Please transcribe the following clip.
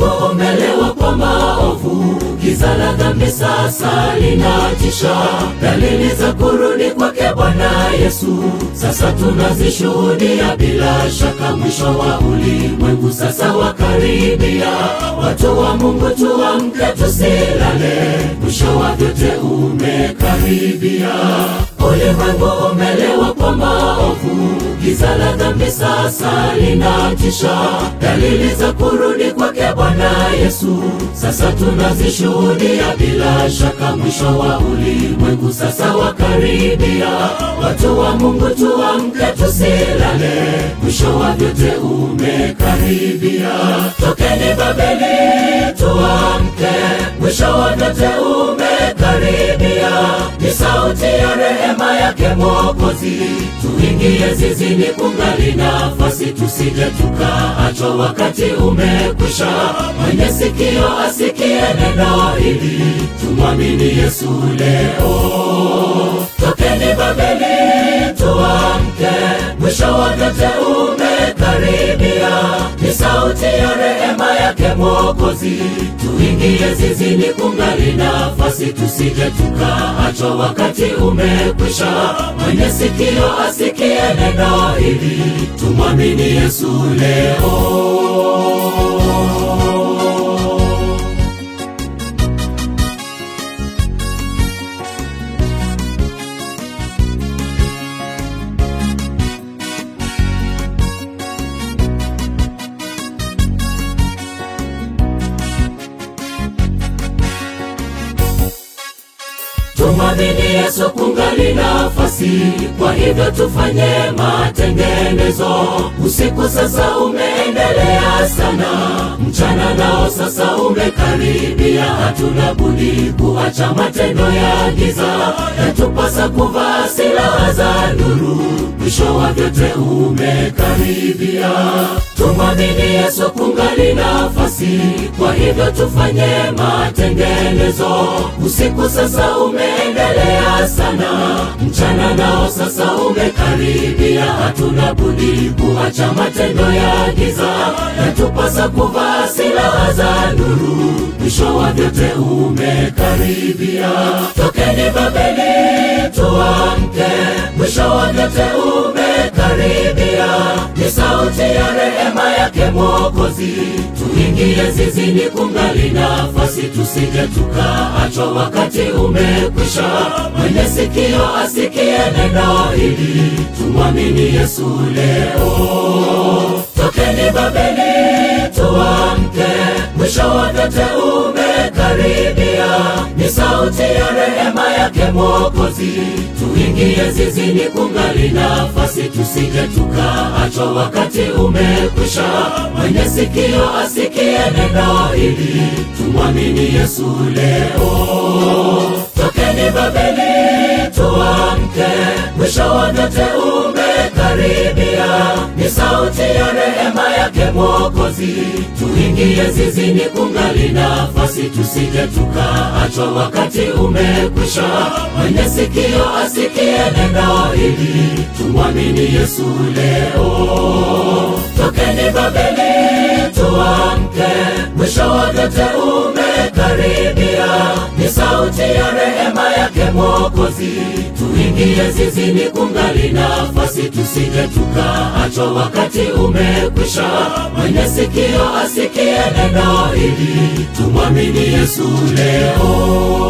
umelewa kwa maovu, giza la dhambi sasa linatisha. Dalili za kurudi kwake Bwana Yesu sasa tunazishuhudia, bila shaka mwisho wa ulimwengu sasa wakaribia. Watu wa Mungu tuamke, tusilale, mwisho wa vyote umekaribia. Ulimwengu umelewa kwa maovu, giza la dhambi sasa linatisha. Dalili za kurudi kwake Bwana Yesu sasa tunazishuhudia, bila shaka mwisho wa ulimwengu sasa wakaribia. Watu wa Mungu tuamke, tusilale, mwisho wa vyote umekaribia. Tokeni Babeli, tuamke, mwisho wa vyote umekaribia. Ni sauti ya rehema yake Mwokozi, tuingie zizini, kungali nafasi, tusije tukaachwa, wakati umekwisha. Mwenye sikio asikie neno hili, tumwamini Yesu leo. Tokeni Babeli, tuamke, mwisho wa vyote umekaribia. Ni sauti ya rehema yake Mwokozi, tuingie zizini, kungali nafasi, tusije tukaachwa, wakati umekwisha. Mwenye sikio asikie neno hili, tumwamini Yesu leo. Tumwamini Yesu kungali nafasi, kwa hivyo tufanye matengenezo. Usiku sasa umeendelea sana, mchana nao sasa umekaribia. Hatuna budi kuacha matendo ya giza, yatupasa kuvaa silaha za nuru. Mwisho wa vyote umekaribia. Tumwamini Yesu kungali nafasi, kwa hivyo tufanye matengenezo. Usiku sasa umeendelea sana, mchana nao sasa umekaribia. Hatuna budi kuacha matendo ya giza, yatupasa kuvaa silaha za nuru. Mwisho wa vyote umekaribia. Tokeni Babeli, tuamke, mwisho wa vyote umekaribia. Ni sauti ya rehema yake Mwokozi, tuingie zizini, kungali nafasi, tusije tukaachwa, wakati umekwisha. Mwenye sikio asikie neno hili, tumwamini Yesu leo. Tokeni Babeli, tuamke, mwisho wa vyote umekaribia. Ni sauti ya rehema yake Mwokozi, tuingie zizini, kungali nafasi, tusije tukaachwa, wakati umekwisha. Mwenye sikio asikie neno hili, tumwamini Yesu leo. Tokeni Babeli, tuamke, mwisho wa vyote umekaribia. Ni sauti ya rehema yake Mwokozi, tuingie zizini, kungali nafasi, tusije tukaachwa, wakati umekwisha. Mwenye sikio asikie neno hili, tumwamini Yesu leo. Tokeni Babeli, tuamke, mwisho wa vyote umekaribia. Ni sauti ya rehema yake Mwokozi, tuingie zizini, kungali nafasi, tusije tukaachwa, wakati umekwisha. Mwenye sikio asikie neno hili, tumwamini Yesu leo.